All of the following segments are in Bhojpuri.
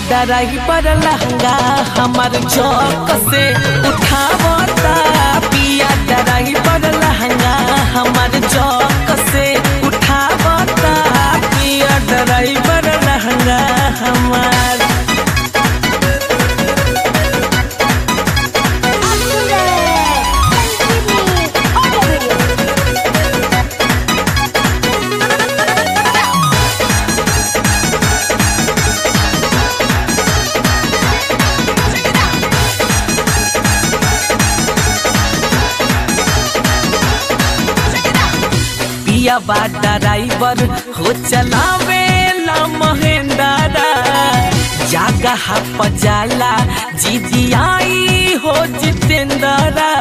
डराई पर लहंगा हमार चौक से उठावता पिया डराई पर लहंगा हमार चौक से उठावता पिया डराई पर लहंगा हमार आप सुन रहे हैं संजीवनी ऑडियो वीडियो पिया बा ड्राइवर हो चलावे ला महेंद्रा जागा हप जाला जीजी आई हो जितेंद्रा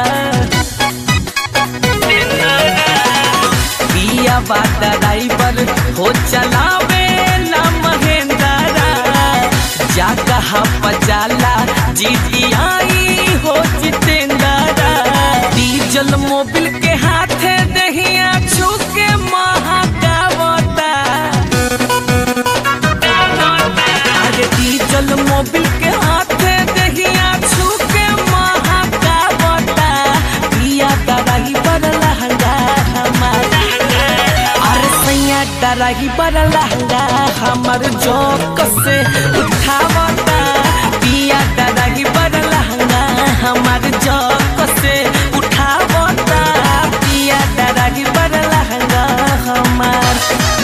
पिया बा ड्राइवर हो चलावे ला महेंद्रा जागा हप जाला जीजी आई हो जितेंद्रा डीजल मोबिल के हाथे दहिया छुके महाकावता अरे डीजल मोबिल के हाथे दहिया छुके महाकावता पिया डराही पर लहंगा हमारा अरे सैया डराही पर लहंगा हमर जोक से उठावता पिया डराही पर लहंगा हमर जोक से उठावता पिया डराही पर लहंगा हमार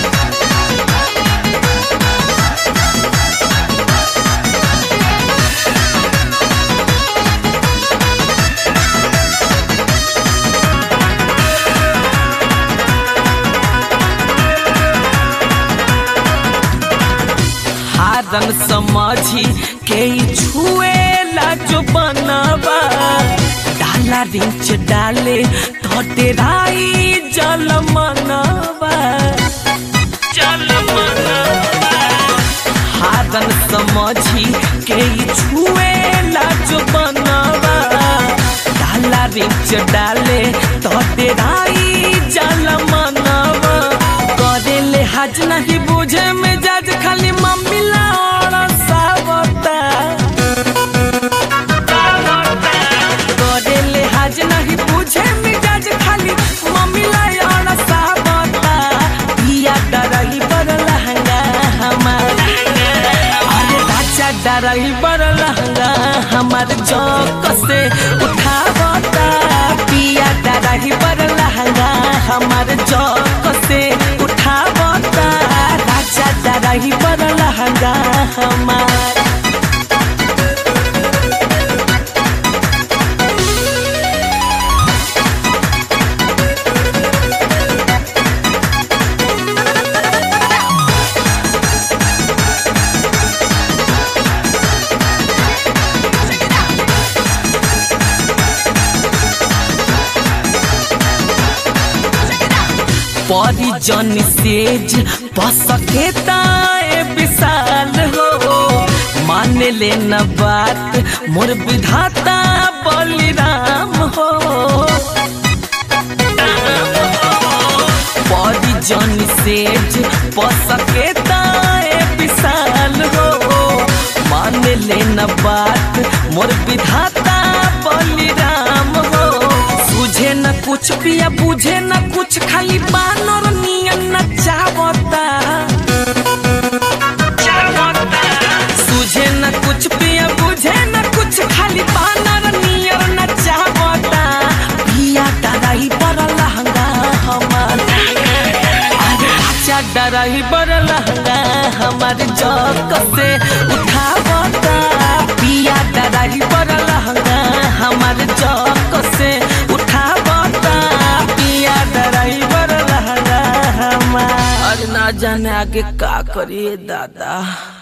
हारन समझी के ई छुएला जो बनवा डाला रिंच डाले तो डेराई जल मनवा जल मनवा हारन समझी के ई छुएला जो बनवा डाला रिंच डाले तो डेराई जल मनवा करेले हज नहीं बुझे में जज खाली मम्मी लाड़ा सावता करेले हज नहीं बुझे में जज खाली मम्मी लाड़ा सावता पिया डरही पर लहंगा हमारा अरे राजा डरही पर लहंगा हमार चौक से उठावता पिया डरही पर लहंगा हमार चौक से उठावता राजा डरही पर लहंगा हमार परिजन सेज पसके ताए विशाल हो मान ले न बात मोर विधाता बलिराम हो परिजन सेज पसके ताए विशाल हो मान ले न बात मोर विधाता बलिराम हो सुझे न कुछ पिया बुझे न कुछ खाली बानर नियन न चावता सुझे न कुछ पिया बुझे न कुछ खाली बानर नियर न चावता पिया डराई पर लहंगा हमार अरे अच्छा डराई पर लहंगा हमार जक से उठावता पिया डराई पर लहंगा हमार जक से उठावता पिया डराई पर लहंगा हमार अरे ना जाने आगे का करिए दादा